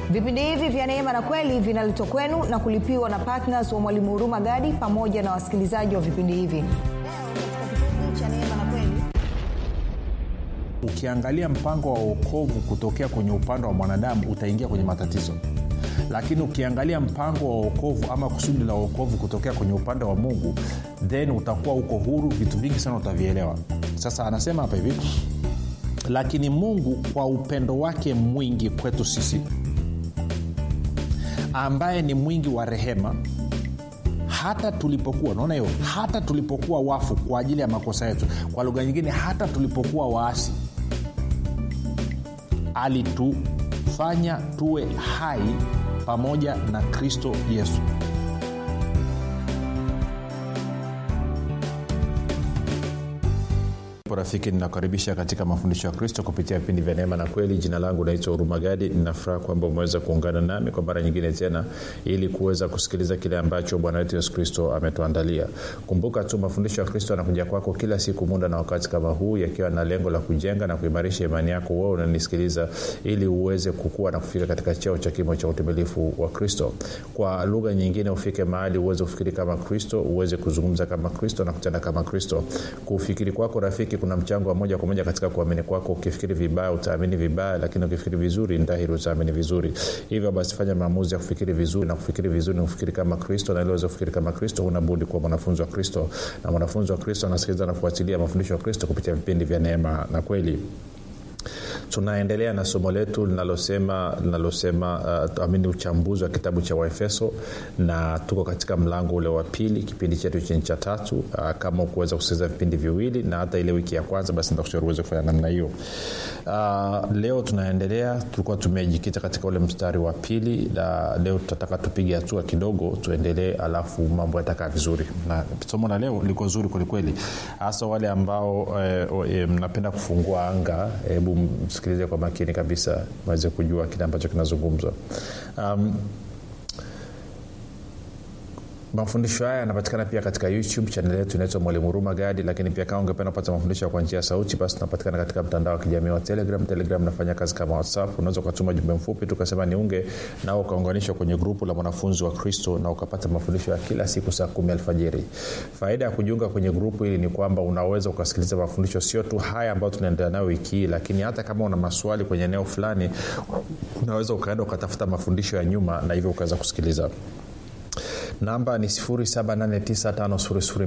vipindi hivi vya neema na kweli vinaletwa kwenu na kulipiwa na ptns wa mwalimu huruma gadi pamoja na wasikilizaji wa vipindi hivi ukiangalia mpango wa uokovu kutokea kwenye upande wa mwanadamu utaingia kwenye matatizo lakini ukiangalia mpango wa uokovu ama kusudi la uokovu kutokea kwenye upande wa mungu then utakuwa uko huru vitu vingi sana utavielewa sasa anasema hapa hivi lakini mungu kwa upendo wake mwingi kwetu sisi ambaye ni mwingi wa rehema hata tulipokuwa naona hiyo hata tulipokuwa wafu kwa ajili ya makosa yetu kwa lugha nyingine hata tulipokuwa waasi alitufanya tuwe hai pamoja na kristo yesu rafiki ninakaribisha katika mafundisho ya kristo kupitia vipindi vya neema na kweli jina langu naitwa hurumagadi ninafuraha kwamba umeweza kuungana nami kwa mara nyingine tena ili kuweza kusikiliza kile ambacho bwana wetu yesu kristo ametuandalia kumbuka tu mafundisho ya kristo yanakuja kwako kila siku muda na wakati kama huu yakiwa na lengo la kujenga na kuimarisha imani yako wewe unanisikiliza ili uweze kukua na kufika katika cheo cha kimo cha utimilifu wa kristo kwa lugha nyingine ufike mahali uweze kufikiri kama kristo uweze kuzungumza kama kristo na kutenda kama kristo kufikiri kwako rafiki kuna mchango wa moja kwa moja katika kuamini kwako ukifikiri vibaya utaamini vibaya lakini ukifikiri vizuri ndahiri utaamini vizuri hivyo basi fanya maamuzi ya kufikiri vizuri na kufikiri vizuri ni kufikiri kama kristo na iliweza kufikiri kama kristo unabudi kuwa mwanafunzi wa kristo na mwanafunzi wa kristo anasikiliza na kufuatilia mafundisho ya kristo kupitia vipindi vya neema na kweli tunaendelea na somo letu linalosema linalosema uh, amini uchambuzi wa kitabu cha waefeso na tuko katika mlango ule wa pili kipindi chetu chini cha tatu uh, kama ukuweza kusikiliza vipindi viwili na hata ile wiki ya kwanza basi nitakushauri uweze kufanya namna hiyo uh, leo tunaendelea tulikuwa tumejikita katika ule mstari wa pili na leo tutataka tupige hatua kidogo tuendelee alafu mambo yatakaa vizuri na somo la leo liko zuri kwelikweli hasa wale ambao eh, eh, mnapenda kufungua anga hebu msikilize kwa makini kabisa waweze kujua kile ambacho kinazungumzwa um, mafundisho haya yanapatikana pia katika youtube chanel yetu inaitwa mwalimu huruma gadi lakini pia kama ungependa kupata mafundisho kwa njia ya sauti basi tunapatikana katika mtandao wa kijamii wa telegram telegram nafanya kazi kama whatsapp unaweza ukatuma jumbe mfupi tukasema niunge nao ukaunganishwa kwenye grupu la mwanafunzi wa kristo na ukapata mafundisho ya kila siku saa kumi alfajiri faida ya kujiunga kwenye grupu hili ni kwamba unaweza ukasikiliza mafundisho sio tu haya ambayo tunaendelea nayo wiki hii lakini hata kama una maswali kwenye eneo fulani unaweza ukaenda ukatafuta mafundisho ya nyuma na hivyo ukaweza kusikiliza namba ni 789